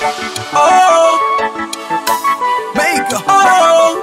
Oh, make a oh.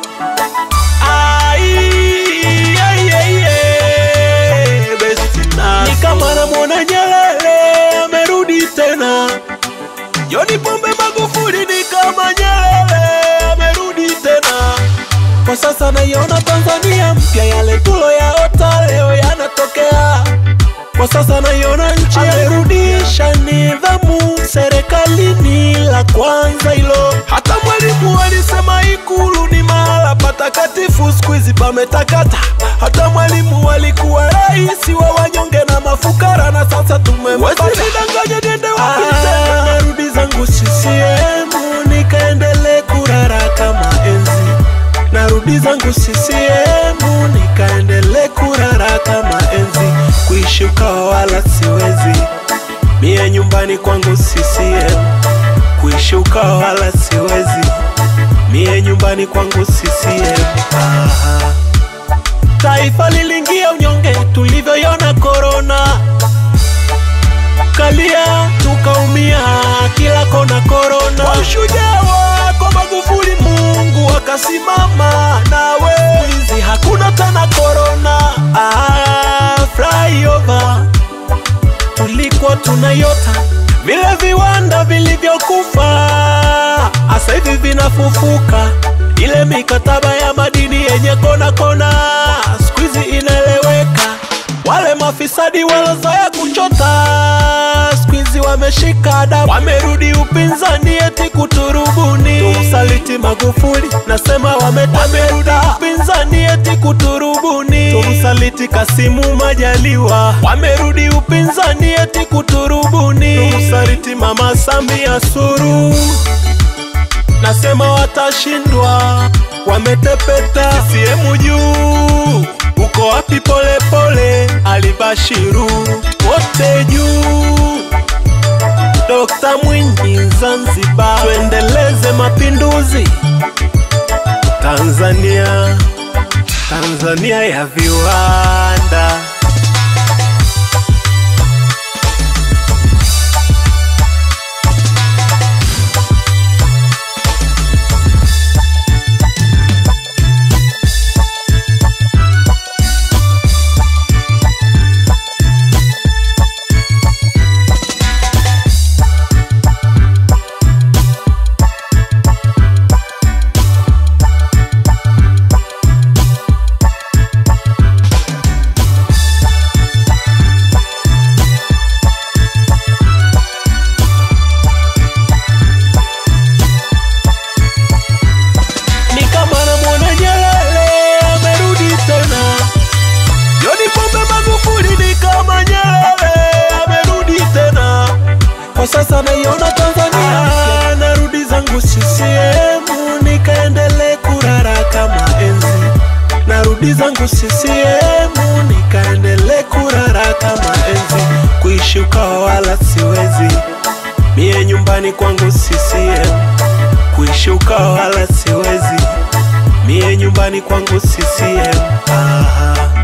Ai, ai, ai, ai, besti naso. Ni kama namwona Nyerere amerudi tena. John Pombe Magufuli ni kama Nyerere amerudi tena. Kwa sasa naiona Tanzania mpya, yale tuloyaota leo yanatokea. Kwa sasa naiona nchi amerudisha nidhamu serikalini, la kwanza hilo. Hata mwalimu alisema Ikulu ni mahala patakatifu, siku hizi pametakata. Hata mwalimu alikuwa rais wa wanyonge na mafukara, na sasa tumempata. Wasinidanganye niende wapi tena? Narudi zangu CCM nikaendelee kurara kama enzi narudi zangu CCM nikaendelee kurara kama enzi, kuishi ukawa wala siwezi mie nyumbani kwangu CCM, kuishi ukawa wala siwezi mie nyumbani kwangu CCM. Aha. Taifa lilingia unyonge tulivyoiona korona, kalia tukaumia kila kona korona. Kwa ushujaa wako Magufuli, Mungu akasimama nawe, hizi hakuna tena korona. Ah, flyover tulikuwa tunayota vile viwanda vilivyokufa asa hivi vinafufuka. Ile mikataba ya madini yenye kona kona siku hizi inaeleweka. Wale mafisadi walozoea kuchota siku hizi wameshika adabu, wamerudi upinzani eti kuturubuni. Tumsaliti Magufuli, nasema wametapeta. Wamerudi upinzani eti kuturubuni. Tumsaliti Kasimu Majaliwa, wamerudi upinzani eti kuturubuni. Tumsaliti Mama Samia Suluhu nasema watashindwa, wametepeta. CCM juu, uko wapi? Polepole Alibashiru, wote juu. Dokta Mwinyi Zanzibar, tuendeleze mapinduzi Tanzania, Tanzania ya viwanda. ni kama namwona Nyerere amerudi tena. John Pombe Magufuli ni kama Nyerere amerudi tena. Kwa sasa naiona Tanzania mpya, narudi zangu CCM nikaendelee kurara kama enzi. Narudi zangu CCM nikaendelee kurara kama enzi, kuishi ukawa wala siwezi mie nyumbani kwangu CCM kuishi ukawa wala siwezi mie nyumbani kwangu CCM. Aha.